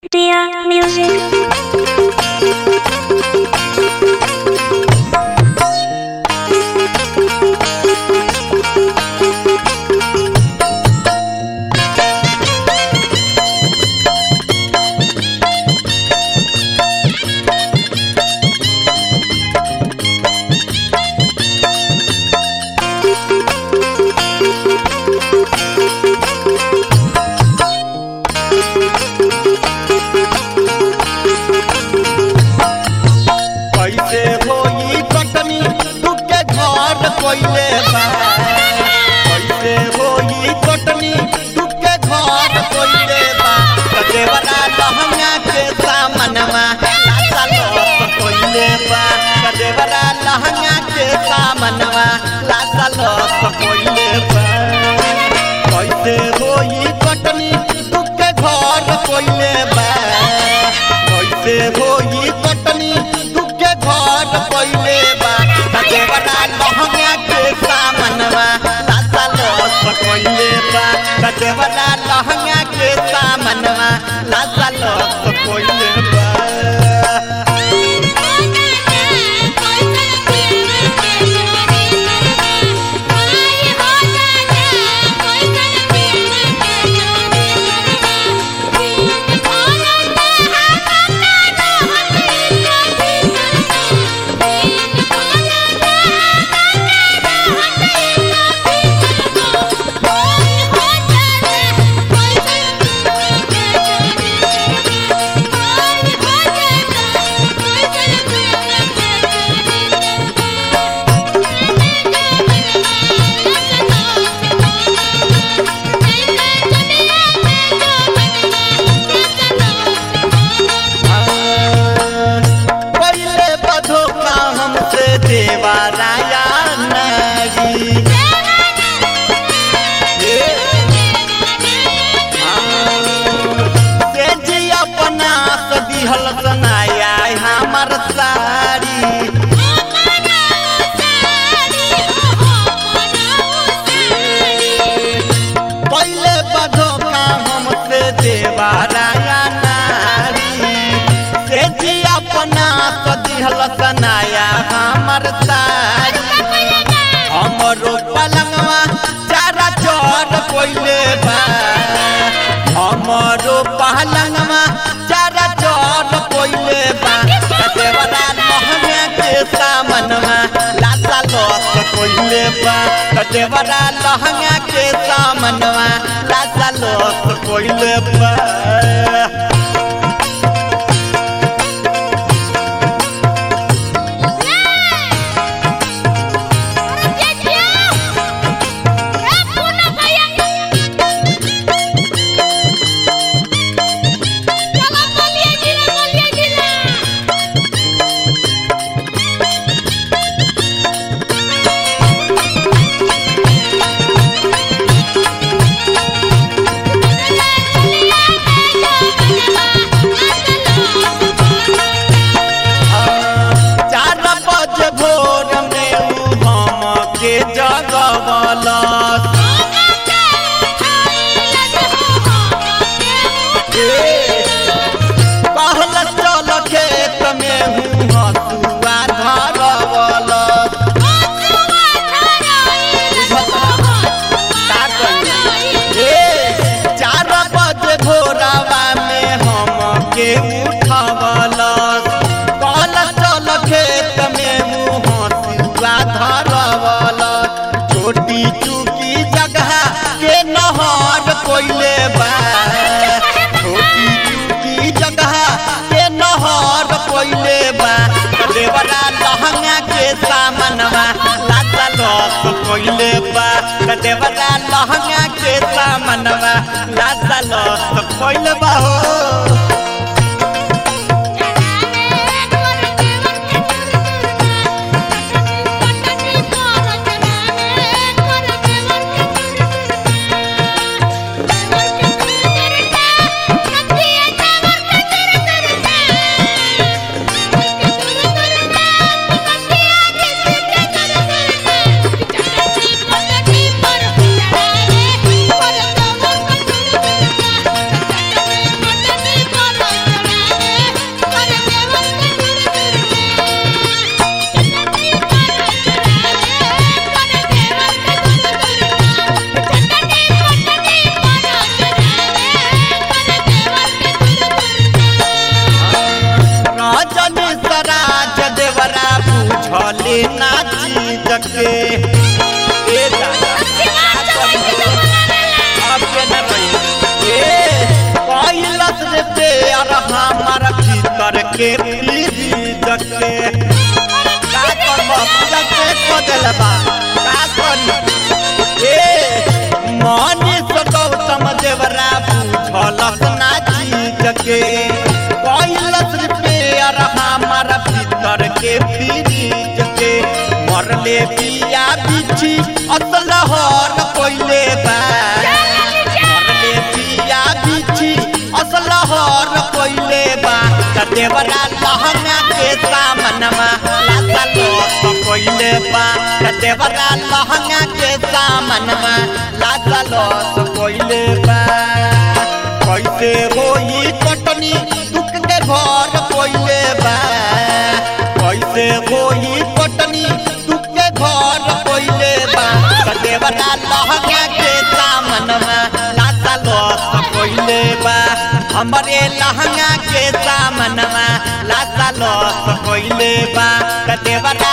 Dear music. कैसे होई कटनी तुके घर कोइले बा कैसे होई कटनी तुके घर कोइले बा कदेवरा लहंगा के सामनवा लासा लोस कोइले बा कदेवरा लहंगा के सामनवा लासा लोस कोइले बा कैसे होई कटनी तुके घर कोइले बा कैसे होई कटनी तुके घर कोइले बा कदेवरा लहंगा के सामनवा लासा लोस कोइले बा कदेवरा लहंगा के सामनवा लासा लोस कोइले बा पहले बधो का हमसे देवा राया नगी से जी अपना सदिहल सनाया हमर साड़ी पहले बधो का हमसे देवा राया नारी से जी अपना सदिहल सनाया हमर साड़ी हमरो पलंगवा चारा चोर कोइले बा हमरो पलंगवा चारा चोर कोइले बा कदेवरा लहंगा के सामनवा लासा लोस कोइले बा कदेवरा लहंगा के सामनवा लासा लोस कोइले बा चार बजे भोर में उ हम के जगवलस कहल चल खेत में हूँ हसुआ धरवलस का कही? ए, चार बजे भोरवा में हम के उठवलस कहल चल खेत में हूँ हसुआ धरवलस छोटी चुकी जगह के नहर कोइले बा छोटी चुकी जगह के नहर कोइले बा देवरा लहंगा के सामनवा लाता लस कोइले बा देवरा लहंगा के सामनवा लाता लस कोइले बा हो Thank you. और हमार भीतर के फ्रीज के का करब पूजा के को देल बा का करी ए मनीष गौतम देवरा बुझलस ना चीज के कैलस रिपेयर हमार भीतर के फ्रीज के मरले बिया बिछी असल हर कोइले बा मरले बिया बिछी असल हर कोइले बा त देवरा लहंगा के सामनमा लासा लोस कोइले बा त देवरा लहंगा के सामनमा लासा लोस कोइले बा कैसे होई कटनी दुख के घर कोइले बा कैसे होई कटनी दुख के घर कोइले बा त देवरा लहंगा के सामनमा लासा लोस कोइले बा हमरे लहंगा के सामनमा लासा लोस कोइले बा त देवरा